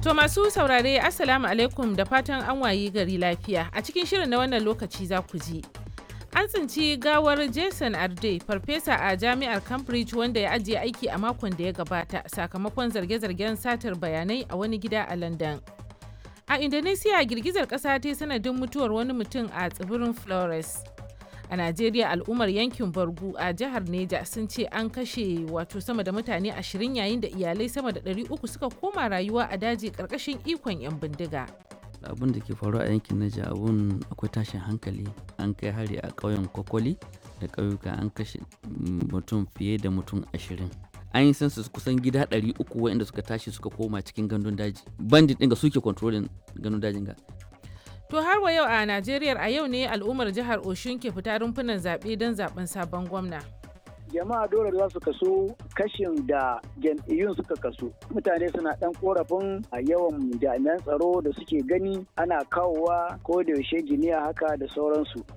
To masu saurare Assalamu alaikum da fatan an wayi gari lafiya. A cikin shirin na wannan lokaci za ku ji. An tsinci gawar Jason Arde, farfesa a jami'ar Cambridge wanda ya ajiye aiki a makon da ya gabata sakamakon zarge-zargen satar bayanai a wani gida a London. A Indonesia girgizar ƙasa ta sanadin mutuwar wani mutum a tsibirin Flores. A Najeriya al'ummar yankin Bargu a jihar Neja sun ce an kashe wato sama da mutane ashirin yayin da iyalai sama da 300 suka koma rayuwa a daji ƙarƙashin ikon 'yan bindiga. abin da ke faruwa a yankin Naija abun akwai tashin hankali an kai hari a ƙauyen Kokoli da ƙauyuka an kashe mutum fiye da mutum ashirin an yi census kusan gida 300 waɗanda suka tashi suka koma cikin gandun daji bandit ɗin ga suke controlling gandun dajin ga To har wa yau a Najeriya a yau ne al'ummar jihar Oshun ke fita rumfunan zaɓe don zaɓen sabon gwamna. jama'a dole za su kaso kashin da jam'iyyun suka kaso mutane suna dan korafin a yawan jami'an tsaro da suke gani ana kawowa ko da yaushe giniya haka da sauransu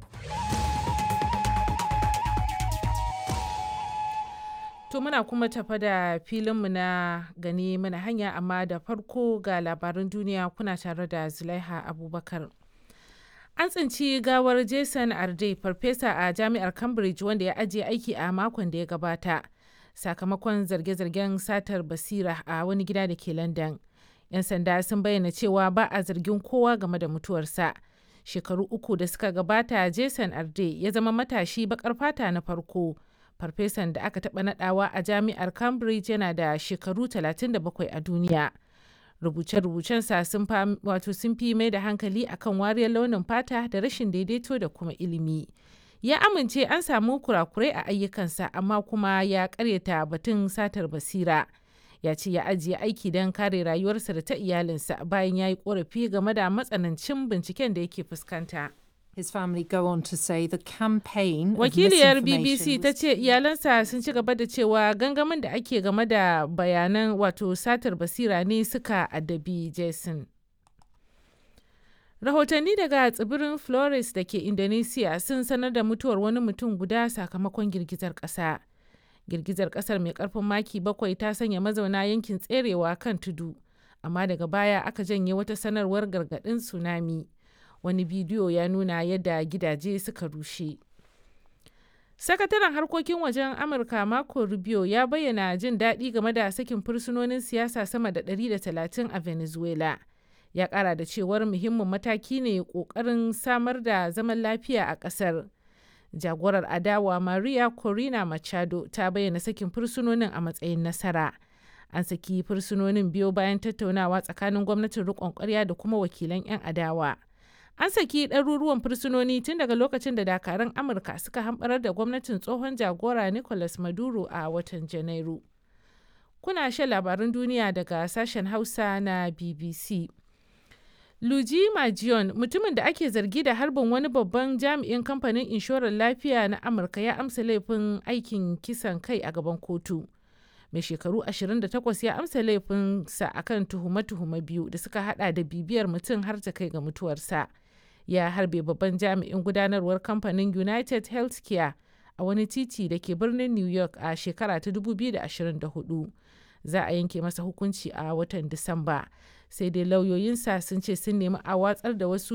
To muna kuma tafa da filinmu na gani mana hanya amma da farko ga labaran duniya kuna tare da Zulaiha Abubakar. An tsinci gawar Jason Arde, farfesa a jami'ar Cambridge wanda ya ajiye aiki a makon da ya gabata, sakamakon zarge-zargen satar basira a wani gida da ke London. 'Yan sanda sun bayyana cewa ba a zargin kowa game da mutuwarsa. Shekaru uku da suka gabata, Jason Arde ya zama matashi bakar fata na farko. Farfesan da aka taɓa nadawa a jami'ar Cambridge yana da shekaru 37 a duniya. rubuce-rubucensa sun wato sun fi mai da hankali akan wariyar launin fata da rashin daidaito da kuma ilimi ya amince an samu kurakurai a ayyukansa amma kuma ya karyata batun satar basira ya ce ya ajiye aiki don kare rayuwarsa da ta iyalinsa bayan ya yi korafi game da matsanancin binciken da yake fuskanta. His family go on to say the campaign Wakiliyar BBC ta ce iyalansa sun ci gaba da cewa gangamin da ake game da bayanan wato satar basira ne suka addabi Jason. Rahotanni daga tsibirin Flores da ke Indonesia sun sanar da mutuwar wani mutum guda sakamakon girgizar ƙasa. Girgizar ƙasar mai ƙarfin maki bakwai ta sanya mazauna yankin tserewa kan tudu, amma daga baya aka janye wata sanarwar gargaɗin tsunami. wani bidiyo ya nuna yadda gidaje suka rushe sakataren harkokin wajen amurka marco rubio ya bayyana jin daɗi game da sakin fursunonin siyasa sama da 130 a venezuela ya ƙara da cewar muhimmin mataki ne ƙoƙarin samar da zaman lafiya a ƙasar jagorar adawa maria corina machado ta bayyana sakin fursunonin a matsayin nasara an saki fursunonin biyo bayan tattaunawa tsakanin gwamnatin riƙon ƙwarya da kuma wakilan 'yan adawa an saki ɗaruruwan fursunoni tun daga lokacin da dakarun amurka suka hamɓarar da gwamnatin tsohon jagora nicolas maduro a watan janairu kuna shan labarun duniya daga sashen hausa na bbc luji majion mutumin da ake zargi da harbin wani babban jami'in kamfanin inshorar lafiya na amurka ya amsa laifin aikin kisan kai a gaban kotu mai shekaru 28 ya amsa laifinsa akan tuhume-tuhume biyu da suka hada da bibiyar mutum har ta kai ga mutuwarsa ya harbe babban jami'in gudanarwar kamfanin united healthcare a wani titi da ke birnin new york a shekara ta 2024 za a yanke masa hukunci a watan disamba sai dai lauyoyinsa sun ce sun nemi a watsar da wasu